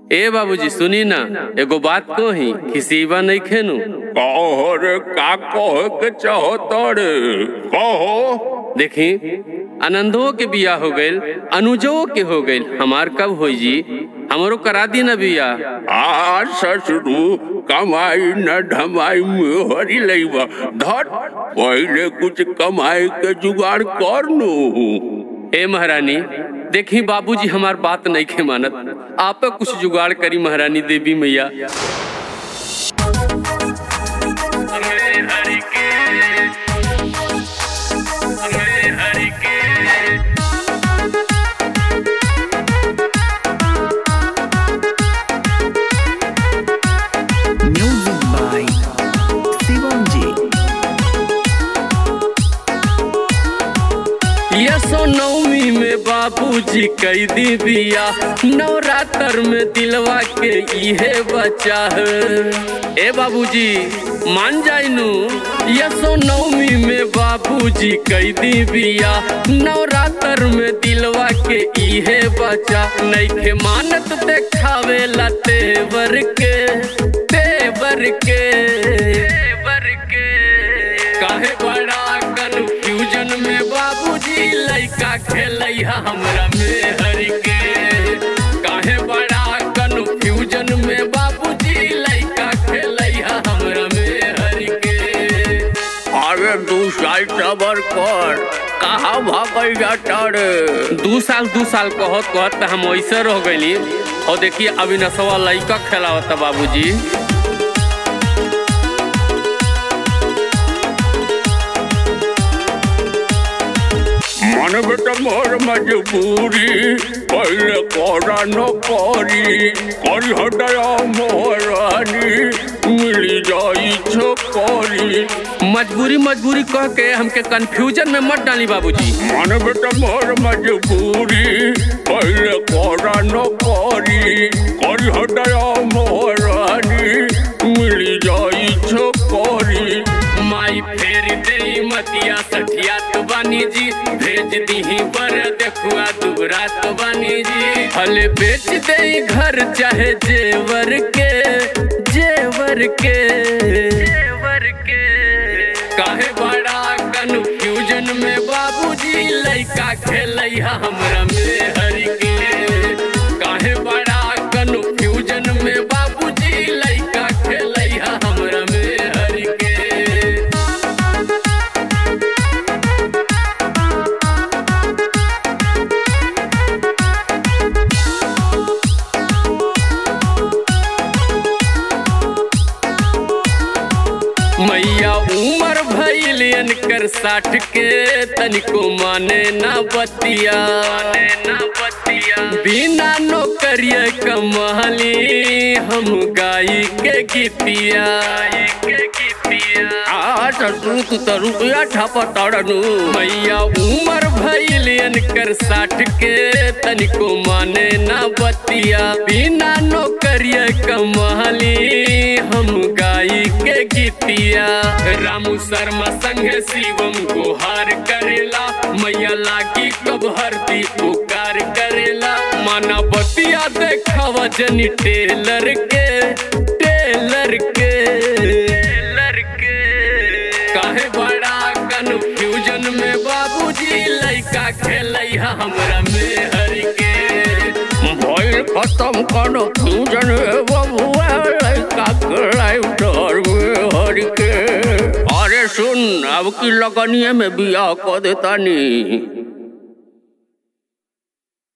ए बाबूजी सुनी ना एगो बात कही खिसीबा नहीं खेनु कहो रे का कहे के चाहता रे कहो देखी आनंदो के बिया हो गइल अनुजो के हो गइल हमार कब होई जी हमरो करा दी ना बिया आ ससुरु कमाई न ढमाई में हरी लईबा धर पहले कुछ कमाई के जुगाड़ कर नु ए महारानी देखी बाबूजी हमार बात नहीं खे मानत आप कुछ जुगाड़ करी महारानी देवी मैया Music by Shivanji. यसो नवमी में बाबूजी कई दी बिया नवरात्र में दिलवा के इहे बचा है ए बाबूजी मान जाइनु यसो नवमी में बाबूजी कई दी बिया नवरात्र में दिलवा के इहे बचा नइखे मानत देखावे ला तेवर के तेवर के तेवर के काहे बड़ा कन्फ्यूजन में बाबूजी लइका खेलैया हमरा में हर के काहे बड़ा कन्फ्यूजन में बाबूजी लइका खेलैया हमरा में हर के अरे दू साल सबर कर कहा भागल जाता रे दू साल दू साल कहत कहत त हम ऐसे रह गइली और देखिए अविनशवा लइका खेलावता बाबूजी मन बेटा मोर मजबूरी पहले करा न करी करी हटाया मोहरानी मिली जाई छोकरी मजबूरी मजबूरी कह के हमके कंफ्यूजन में मत डाली बाबूजी मन बेटा मोर मजबूरी पहले करा न करी करी हटाया मोहरानी मिली जाई छोकरी माई फेर दे मतिया सठिया तो बानी जी भेज दीही पर देखुआ दुबरा तो बानी जी फल बेच दे घर चाहे जेवर के जेवर के जेवर के काहे बड़ा कन्फ्यूजन में बाबूजी लइका खेलैया हमरा में हर के काहे बड़ा कन्फ्यूजन में बाबूजी लइका खेलैया हमरा में हर के मैया उमर भैलियन कर साठ के तनिको माने ना बतिया ना बतिया बिना नौकरिया कमाली हम गाई के गीतिया के गीतिया आ ससुर तू तो रुपया छापा ताड़नु मैया उमर भैलियन कर साठ के तनिको माने ना बतिया बिना नौकरिया कमाली हम गाई के गीतिया रामू शर्मा संग शिवम गुहार करेला मैया लागी कब हरदी पुकार करेला माना बतिया देखावा जनी टेलर के टेलर के टेलर के काहे बड़ा कन्फ्यूजन में बाबूजी लइका खेलैया हमरा में हर के भइल खत्म करो फ्यूजन बबुआ लड़का के लाइटर में हर के अरे सुन अब की लगनिए में बियाह कर देता नी